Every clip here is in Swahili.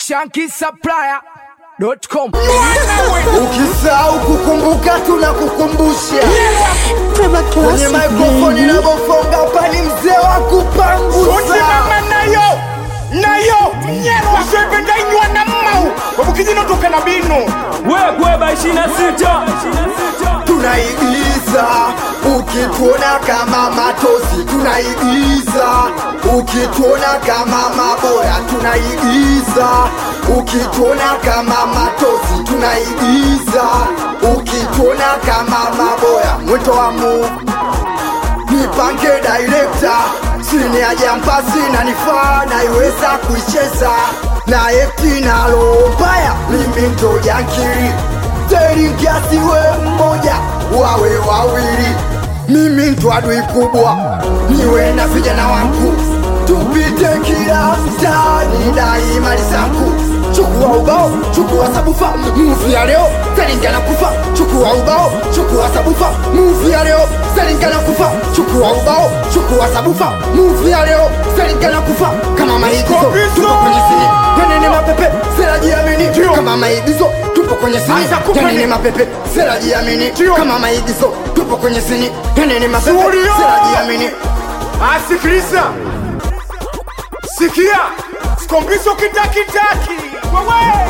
shankisupplier.com. Ukisahau kukumbuka tunakukumbusha kwenye mikrofoni na bofonga pani mzee wa kupangusa utimama nayo nayo usependainywa na mmau wabukijinotoka na binu wekweba 26 tunaigiza ukituona kama matosi tunaigiza ukituona kama maboya tunaigiza ukituona kama matosi tunaigiza ukituona kama maboya mwito wa mu nipange director chini ya jampasi na nifaa naiweza kuicheza na eti nalo mbaya mimi ndo jankiri teringiasiwe mmoja wawe wawili mimi ndo adui kubwa niwe na vijana wangu tupite kila mtaani dai mali zangu chukua ubao chukua sabufa muvi ya leo selingana kufa chukua ubao chukua sabufa muvi ya leo selingana kufa chukua ubao chukua sabufa muvi ya leo selingana kufa kama maigizo tupo kwenye sini yanene mapepe selajiamini kama maigizo tupo kwenye sini Anza kupeni. yanene mapepe selajiamini kama maigizo tupo kwenye sini yanene mapepe Surio. selajiamini asikiliza sikia skombiso kitakitaki wewe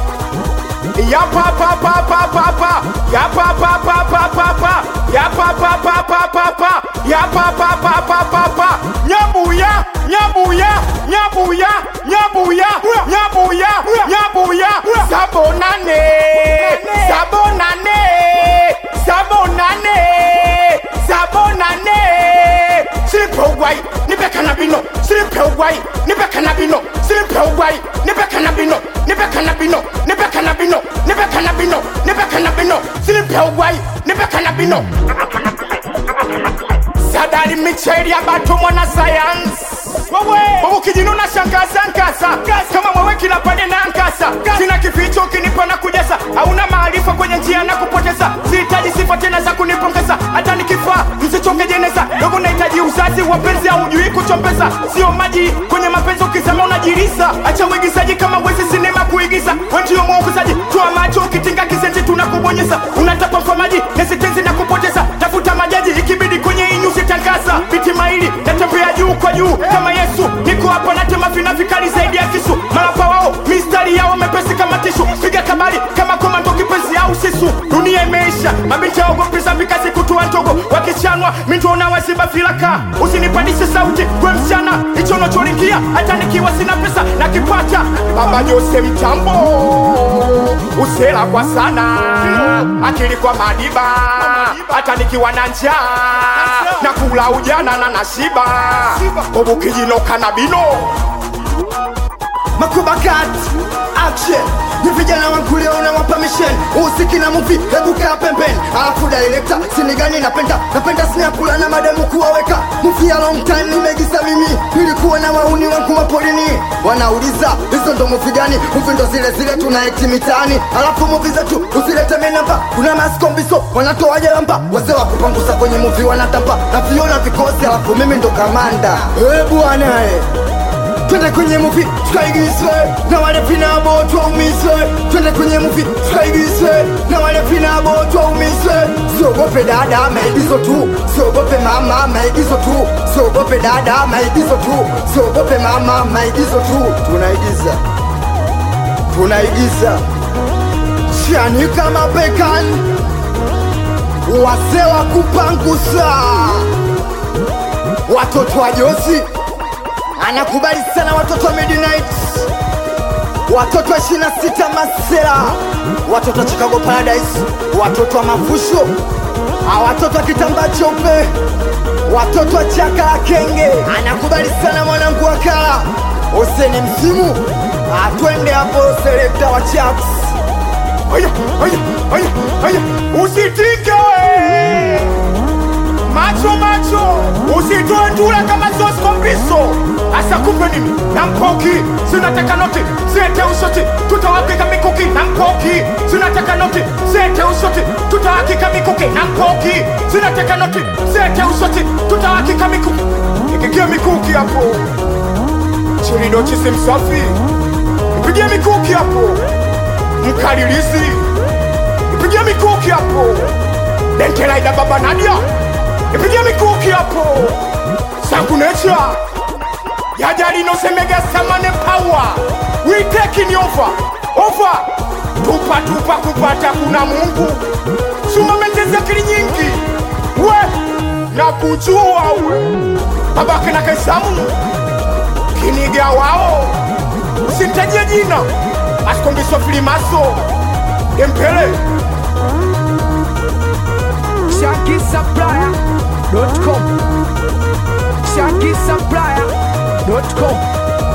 yapapapapapapa yapapapapapapa yapapapapapapa yapapapapapapa nyabuya nyabuya nyabuya nyabuya nyabuya nyabuya sabonane sabonane sabonane sabonane silipe ugwai nipe kanabino silipe ugwai nipe kanabino silipe ugwai nipe kanabino nipe kanabino nipe kanabino nipe kanabino nipe kanabino silipe ugwai nipe kanabino sadari micheri ya batu mwana sayansi ukijinuna shankasa nkasa kama mwewe kila pande na nkasa sina kificho ukinipa na kujaza hauna maarifa kwenye njia na kupoteza sihitaji sifa tena za kunipongeza hata nikifaa msichoke jeneza dogo nahitaji uzazi wapenzi haujui kuchombeza sio maji kwenye mapenzi ukisema unajirisa acha uigizaji kama wezi sinema kuigiza wendio mwongozaji toa macho ukitinga kisenti tunakubonyeza unatapa kwa maji nesitenzi na kupoteza tafuta majaji ikibidi kwenye inyusi tangaza vitima hili natembea juu kwa juu kama yesu niko hapa natema vina vikali zaidi ya kisu malapa wao mistari yao mepesi kama tishu piga kabali kama komando kipenzi au sisu dunia imeisha mabinti yaogopeza vikazi kutua ndogo wakichanwa mintuona waziba vilaka usinipandishe sauti kwe msichana hicho unacholingia hata nikiwa sina pesa na kipata baba jose mtambo usela kwa sana akili kwa madiba hata nikiwa na njaa na kula ujana na nashiba obukijinoka na bino makubakat action ni vijana wangu leo na wapa mission usiki na muvi hebu kaa pembeni alafu director sinigani napenda napenda sinakula na mademu kuwaweka muvi ya long time nimegisa mimi nilikuwa na wauni wangu mapolini wanauliza hizo ndo muvi gani muvi ndo zile zile tunaekti mitaani alafu muvi zetu usilete menamba kuna maskombiso wanatoa jalamba wazee wa kupangusa kwenye muvi wanatamba na viona vikosi alafu mimi ndo kamanda e bwana eh twende kwenye muvi tukaigizwe na wale vinabo twaumizwe twende kwenye muvi tukaigizwe na wale vinabo twaumizwe siogope dada maigizo tu siogope mama maigizo tu siogope dada maigizo tu siogope mama maigizo tu tunaigiza tunaigiza chani kama bekan wazee wa kupangusa watoto wa josi anakubali sana watoto wa midnight watoto wa 26 masela watoto wa chicago paradise watoto wa mafusho Ah, watoto wa kitambaa cheupe watoto wa chaka la kenge anakubali sana mwanangu wa kala useni msimu atwende hapo selekta wa chaps aya aya aya aya usitike we macho macho usitoe ndula kama zoskombiso asa kupe nini na mkoki sinataka noti sete ushoti tutawakika mikuki na mkoki sinataka noti sete ushoti tutawakika mikuki na mkoki sinataka noti sete ushoti tutawakika mikuki ikikia mikuki hapo chirido chisi msafi mpigie mikuki mkalilizi ipigie mikuki hapo dentelaida baba nadia ipigie mikuki hapo sangunecha yajalinosemega samane pawa witekini ova ova tupa tupa kupata kuna mungu sumamentezi akili nyingi we na kujua we babake na kaisamu kiniga wao usintajie jina asikombiswa filimaso dempele ShakiSupplier.com ShakiSupplier.com